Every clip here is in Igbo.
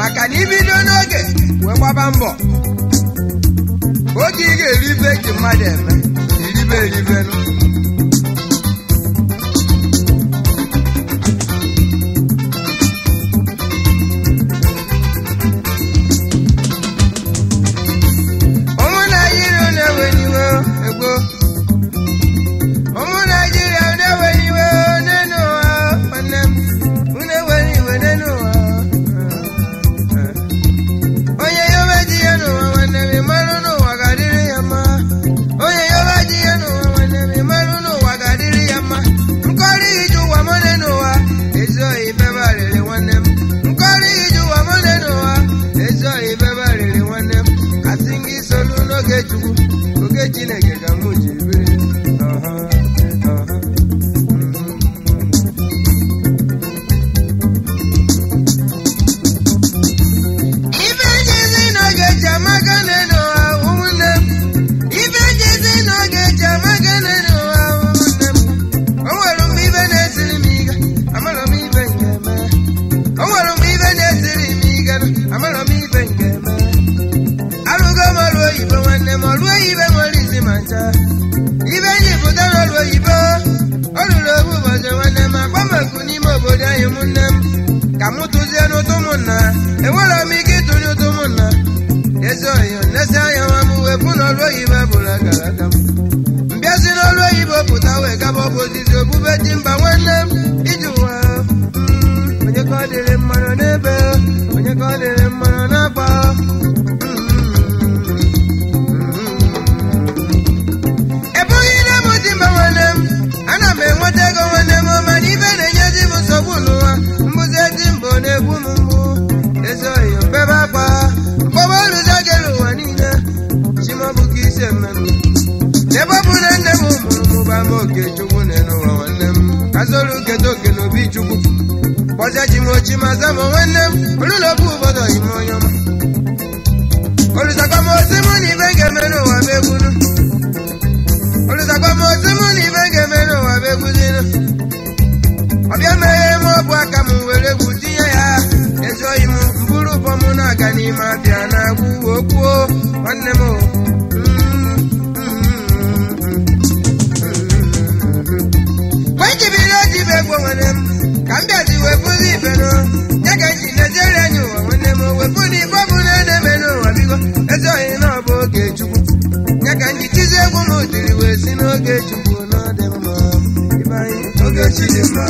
maka na ibido n'oge wee gbaba mbọ oge ị ga-eribe eji mmadụ eme eribe eribenu ụmụ naijiria na-eweniwe egbo ụmụ naijiria na-eweniwe n'elu ụwa nwanne m unu ewere iwe n'elu ụwa onye yobe ji ya n'ụwa nwanne m ịmarụ n'ụwa ga-adịrị ya mma onye yobe ji ya n'ụwa nwanne m ịmarụ n'ụwa ga-adịrị ya mma nkọrị iji ụwa mọne n'ụwa ezi ohi bebarịrị nwanne m nkọrị iji ụwa mọne n'ụwa ezi ohi bebarịrị nwanne m asị gị solu n'oge chukwu oge chineke ka mụ ji biri ọha ọha ife njezi n'oge ji amaka n'ụwa ụmụnne m ife njezi n'oge ji amaka n'ụwa ụmụnne m o nwere mgbe ibe na-esiri m ike amarọ m ibe nke eme o nwere mgbe ibe na-esiri m ike amarọ m ibe nke eme arụgo m ọrụ oyibo nwanne m ọrụ oyibo nwere isi ma ncha ibe nyi pụta n'ọrụ oyibo ọ rụrụ obu ụbọchị nwanne m agbamakụ n'ime obodo anyị ụmụnne m ka m tụzie n'ụtụ ụmụnna enwere m ike ịtụnye ụtụ ụmụnna ezi oyi nlesi anya nwa m wepụ n'ọrụ oyibo bụrụ akara aka m mbịazi n'ọrụ oyibo pụta wee gaba ọbụzizi obube ji mba nwanne m iji ụwa mm, onye ka ọ dịrị mmanụ n'ebe onye ka ọ dịrị mmanụ n'akpa ebughị nne m dị mba nwanne m ana m enweta ego nwanne m mana ibe na-enyezi m nsogbu n'ụwa mbụzi ezi mbụ na-egbu m mgbu ezi oyi mbebe akpa mkpọba oluzo gere ụwa niile chimọbụ ka isi mmenụ n'ebe ọ bụ na nne m mụrụ mụba m oke chukwu n'ụwa nwanne m kazolu kedo oke n'obi chukwu kpọzia ji m ochi ma za m nwanne m olụlọbụ obodo ime onye ọma olùsàgbà mọ sí mú ní bẹ́ńkẹ́ mẹ́nu wà bẹ́gùnú olùsàgbà mọ sí mú ní bẹ́ńkẹ́ mẹ́nu wà bẹ́gùnú ọbịa meghe m ọbụ aka m were egwu tinye ya ezo imu mbụrụ bọm na-aga n'ime abịa na-agwụ okwuo nwanne m o. mgbe m jibiri oji ibe egwu nwanne m ka m bịazi wepụzi ibenu ya ka nji na-ejere anya ụwa nwanne m wepụ na ibe ọ bụ na na-eme n'ụwa biko ezi ohi na ọ bụ oge chukwu ya ka nji tizi egwu m tiri wee si n'oge chukwu na ọ dị mma Ibe anyị, oge chi dị mma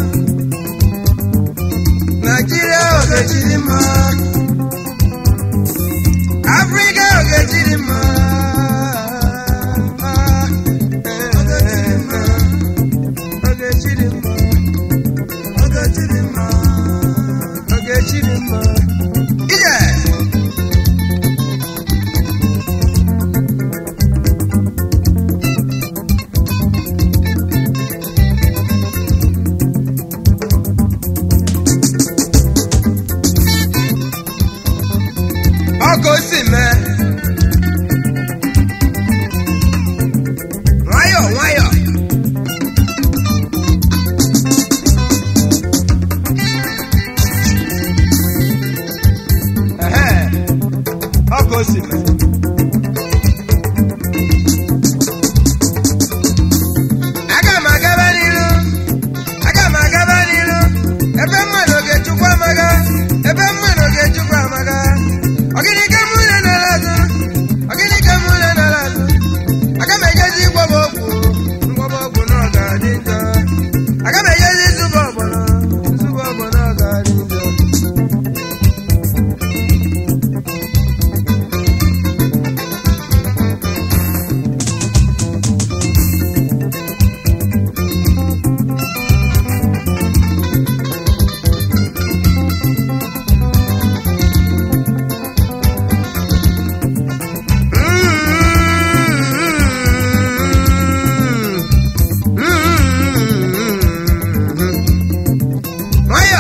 naijiria oge chi dị mma afrịka oge chi dị mma oge chi dị mma oge chi dị mma oge chi dị mma ije ọkụ si mee nwayọ nwayọ Ehe, ọkụ si mee aga m agaba n'iru aga m agaba n'iru ebe mmadụ ga-echukwu amaga ebe mmadụ ga-echukwu amaga ọgịnị ka mụ na nara azụ ọgịnị ka mụ na nara azụ aga m ejezi ịgwọba ọgwụ ngwọba ọgwụ na ọ ga-adị njọ aga m ejezi ịzụba ọgbọnọ nzụba ọgbọnọ ọ ga-adị njọ nwayọ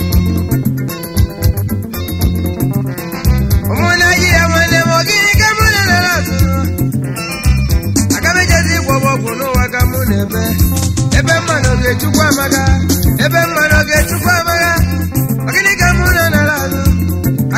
ụmụ naijiria nwanne m ogini ka mụ na nara azụ aga m ejezi ịgwọba ọgwụ n'ụwa ka mụ na-ebe ebe mmanụ ga-echukwu amaga ebe mmanụ ga-echukwu amaga ogini ka mụ na nara azụ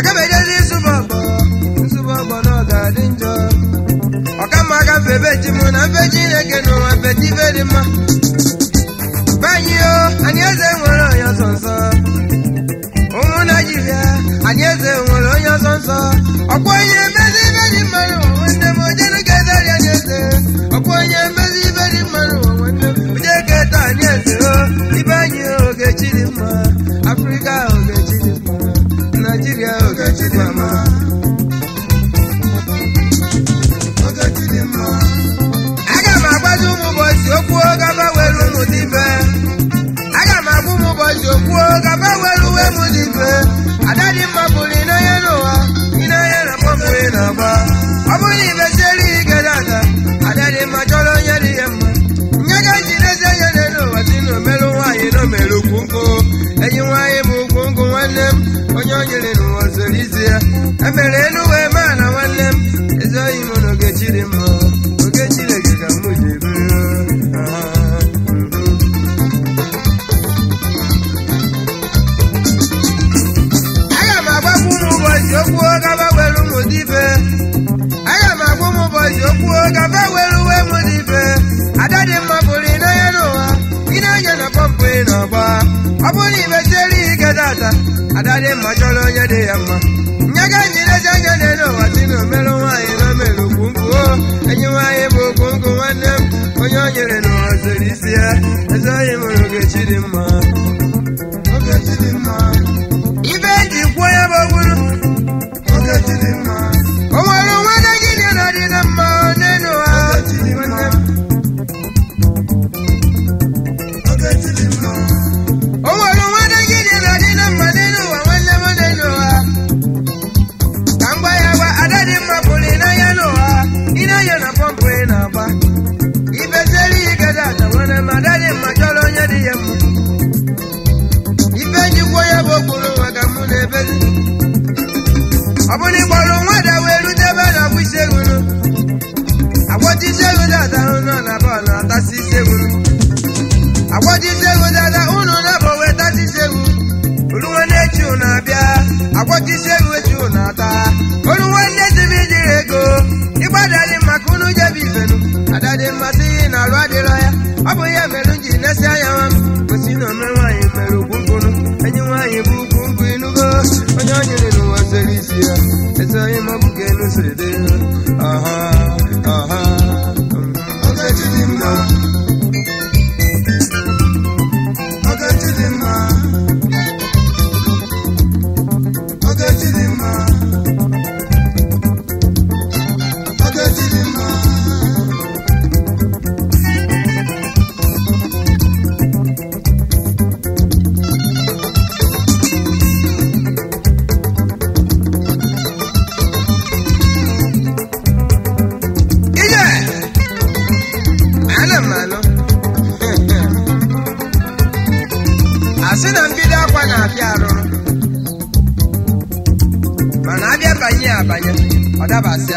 ọsọ ọkwa onye emezi ibe dị mmanụ nwanne m ojenu keta ya n'eze ọkwa onye emezi ibe dị mmanụ nwanne m oje keta anyị eze o ibe anyị ogechi dị mma afrịka ogechi dị mma naijiria ogechi dị mma ogechi dị mma aga m agbazi ụmụ ụbọchị okwu gaba were ụmụ d'ibe aga m agwa ụmụ ụbọchị okwu gaba were uwe m d'ibe ada dị mma bụrụ ịnanya n'ụwa ịnanya na pọmpụ ị na-agba ọ bụrụ na ibesiere ike dada ada dị mma chọrọ onye dị ya mma nye ga ji n'ezi anya n'elu ụwa si na omerụ nwaanyị na omere ukwu nkụ enyi nwaanyị bụ ukwu nkụ nwanne m onye o nyere n'ụwa zoro izi ya emere elu wee maa na nwanne m ezi oyi m na ogechi dị mma ogechi lege ka mụ ji ebere aga m agbakwa ụmụ ụbọchị okwu gaba were ụmụ dibe aga m agwa ụmụ ụbọchị okwu gaba were uwe m dibe ada dị mma bụrụ ịnanya n'ụwa ịnanya na pọmpụ ị na-agba ọ bụrụ na imesiere ike data ada dị mma chọrọ onye dị ya mma nye ga njirezi anya n'elu ụwa si na omerụ nwaanyị na omere okwu nkụ o enyi nwaanyị bụ okwu nkụ nwanne m onye o nyere n'ụwa zoro isi ya ezi onye mụrụ ogechi dị mma ogechi dị mma ibe eji kwuo ya bụ ogburu ogechi dị mma o nwere onwe na gị dị na dị na mma n'elu ụwa nwanne m ogechi dị mma o nwere onwe na gị dị na dị na mma n'elu ụwa nwanne m n'elu ụwa ka m gwa ya gwa ada dị mma pụrụ ịnanya n'ụwa ịnanya na pọmpụ ị na-agba ibesiere ike data nwere m ada dị mma chọrọ onye dị ya mma ife njikwa ya bụ okporo maka mụ na ebezi ọ bụrụ ịkpọrọ nwada wee rute ebe a na-akwụ isi egwuru agwọcha isi egwu dada ụnụ na bọọlụ atasị isi egwuru agwọcha isi egwu dada ụnụ na bọ wee tasị isi egwu olu nwanne echi ụnụ abịa agwọcha isi egwu echi ụnụ ata olu nwanne si m ijiri ego ịgbadadị maka ụnụ jebe ifenu adadị mmasị na alụ adịrọ ya ọ bụ ya mere m ji nesi anya nwa m gosi na ome nwaanyị mere ugwu nkwụnụ enyi nwaanyị bụ ugwu nkwụ inugo onye ọ nyere n'ụwa sere isi ya ezi onye mabụ ka enu siri dị ọha ọha ogechi dị mma ogechi dị mma ogechi dị mma ogechi dị mma ije ana m anụ asị na mbido akwa na-apịa arụrụ mana abịa banye ya abanye ọ dabasịa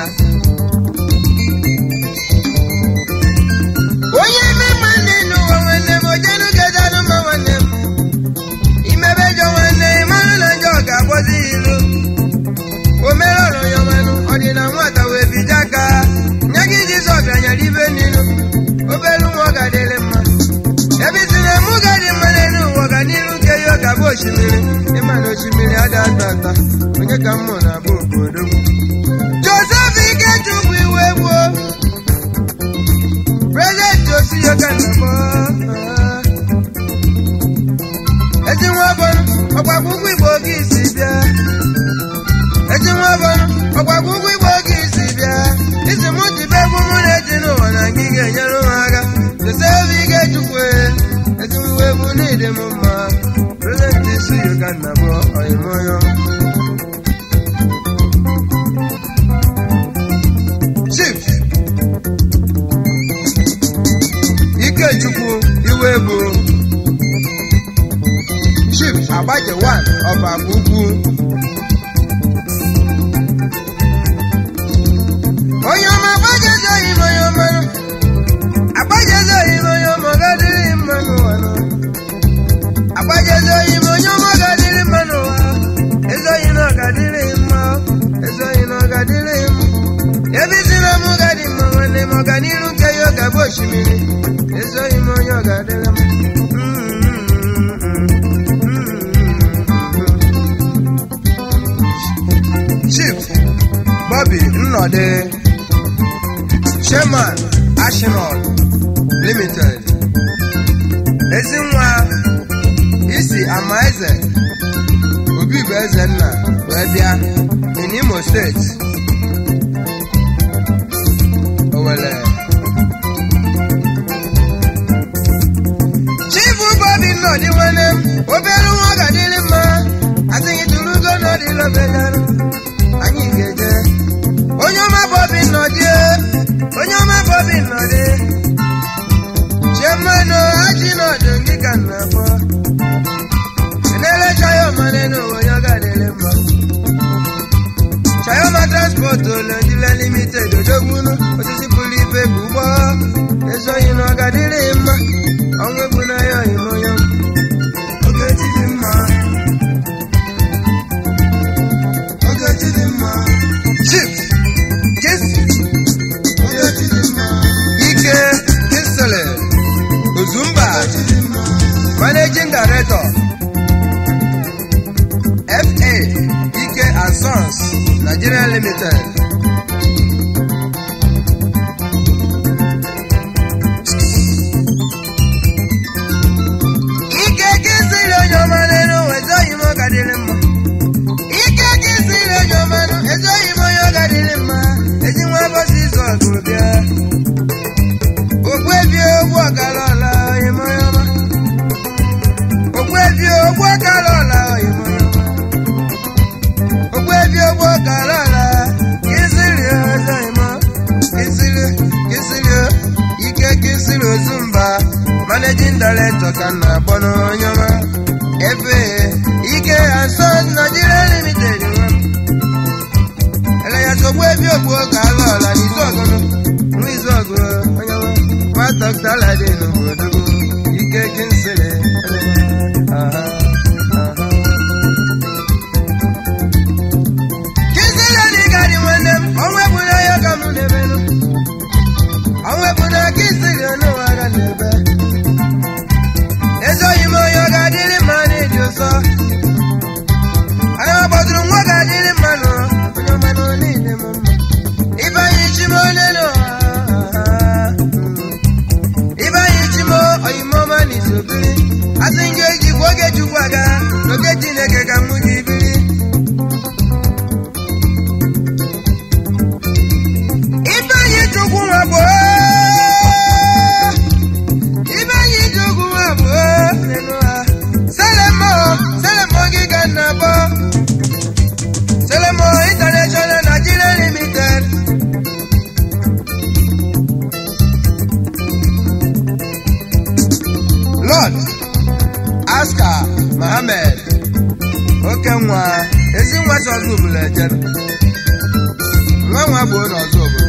onye eme nwanne n'ụwa nwanne m ojenu gedanụ ma nwanne m imebe jọ nwanne ịmanụ na njọ ga-agwọzi ya ilu o mere ọrụ ya mmanụ ọ dị na nwata wee bido aka nye gị jizọs bịanyere ibe n'ilu obere nwa ọ ga-adịrị mma ebe isi na mụ ga-adị mma n'elu ụwa ọganiru nke ya ọ ga-abụ osimiri ịma na osimiri ada ata ata onye ka mmụ na-abụ obodo m josef ikechukwu iwe gbuo prezidenti osiyoka nnabọ ezi nwa bọrụ ọgbakwa ụgwọ igbo oge isi bịa ezi nwa bọrụ ọgbakwa ụgwọ igbo oge isi bịa isi mụ jibe egwu mụ na-eji n'ụwa na gị ga-enyere m aka josef ikechukwu ezi nwa egwu n'ịdị m mma prezidenti osiyoka nnabọ ọyịmọyọ chief ikechukwu iwe bụ chief agbaje wan ọba ugwu onye ọma agbajezoghị m onye ọma agbajezoghị m onye ọma gadịrị mma n'ụwa nọ. agbajezoghị m onye ọma gadịrị mma n'ụwa ezoghị na ọgadịrị mma ezoghị na ọgadịrị m ebe isi na mụ gadị mma nwanne m ọganiru nke ya ọ ga-abụ osimiri ezoghị m onye ọgadịrị m chief Nnọdị Chairman Ashinol Limited Ezinwa isi ama eze Obi bụ eze nna wee bịa n'Imo steeti Owere Chifu Bobi Nnọdị nwere m obere nwa ọ ga-adịrị mma asịghị tụrụgo n'ọdịlọbegarụ anyị ga-eje onye ọma Bobi Nnọdị onye ọma Bobi Nnọdị chemano aji nọdụ gị ka nna afọ enele chayoma n'ụwa onye ọ ga-adịrị mma chayoma transport olendile limited odogbunu osisi pụrụ ibe bụ ụgbọ ezoghị na ọ ga-adịrị mma ọnwụ egbu na ya oyim onye ogechi dị mma ogechi dị mma chief kisi ogechi dị mma ike kisele ozumba managing director fa ike and sons nigeria limited ike kisiri onye ọma n'elu ezoghị m ọ ga-adịrị mma ike kisiri onye ọma nụ ezoghị m onye ọ ga-adịrị mma ezi nwa bọsị izu ọgụ bịa ogbuebi ogbu ọkara ọla onye m onye ọma ogbuebi ogbu ọkara ọla onye m onye ọma ogbuebi ogbu ọkara ọla kisiri ezoghị m kisiri kisiri ike kisiri ozumba managing director ka m na-akpọ n'onye ọma ebe ike aso Nigeria limited nwa m eleya sogbu ebi ogbu oge ala ọla n'izu ọgụnụ nwa izu ọgụ onye ọma nwa dọkịta alade n'obodo ike kinsiri kinsiri dị ka dị nwanne m ọnwa ebuna ya ka m na-ebenụ ọnwa ebuna kinsiri onụwa ga na-ebe ezoghị m onye ọ ga-adịrị mma n'ịdị ụsọ ana m agbadoro nwa ga-adịrị mma nụ onye ọma nọ niile m mma ịbanye chimo n'elu ịbanye chimo oyimọma n'isobiri asị m ga-eji gwa oge chukwu aga n'oge chineke ka mụ ji biri ịbanye chukwu nwa bụ ịbanye chukwu nwa bụ n'elu ha selemo selemo gị ka nna bọ selemo international nigeria limited lord aska mohammed oke nwa ezi nwa sọzọ obodo ejere nwa nwa gboo n'ọzọ obodo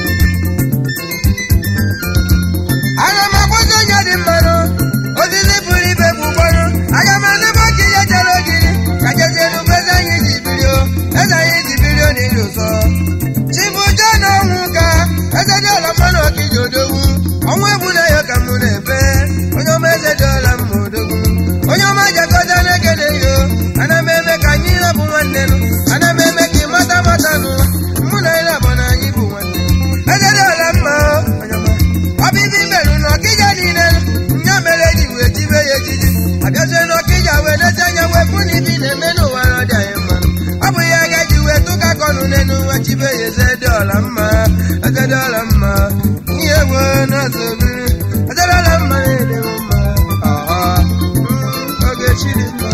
aga m akwụsị onye dị mmanụ osisi pụrụ ibe bụ ụgbọrụ aga m anụba ka ihe chere ogiri ka jezie n'ugbo eze anyị ji birio eze anyị ji birio n'ịdị ụsọ chibuja na ọnwụ ka eze dị ọla mmanụ ọkịji odogwu ọnwụ egbu na ya ka mụ na-ebe onye ọma eze dị ọla mma odogwu onye ọma jakọta na-ekele yo ana m eme ka anyị rabụ nwanne nụ ana m eme ka ị mata mata nụ mụ na ịra bụ na anyị bụ nwanne eze dị ọla mma onye ọma ọbịbị merụ na ọkịja niile nya mere ji wee jibe ya ejiji abịazie na ọkịja wee leta anya wee fụ na ibi na-eme n'ụwa na ọdị anyị mma ọ bụ ya ga-eji wee tụka kọnụ n'elu nwa chibe ya eze dị ọla mma eze dị ọla mma ihe wee na-azụ obiri eze dị ọla mma na-ede m mma ọha mm, oge chiri mma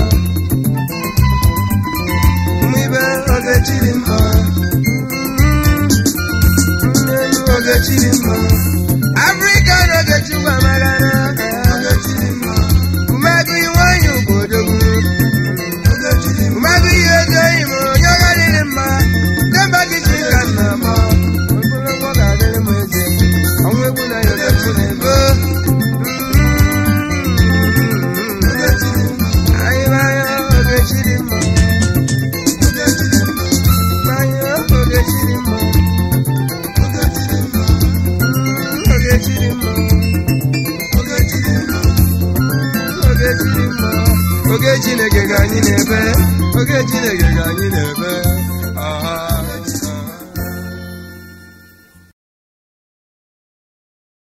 ụmụ ibe oge chiri mma Mm, nnenu oge chiri mma afrịka n'oge chukwu amagana umegụ iwanyị ugbodogwu umegụ ihe ego enyi m onye ọga dịrị mma demba gị chi ka nna m ogologo ga-adịrị m eze ọnwụ egwu na ya ogechi na-ebo anyị n'anya ogechi dị mma n'anya ogechi dị mma ogechi dị mma oge chineke ka anyị na-ebe oge chineke ka anyị na-ebe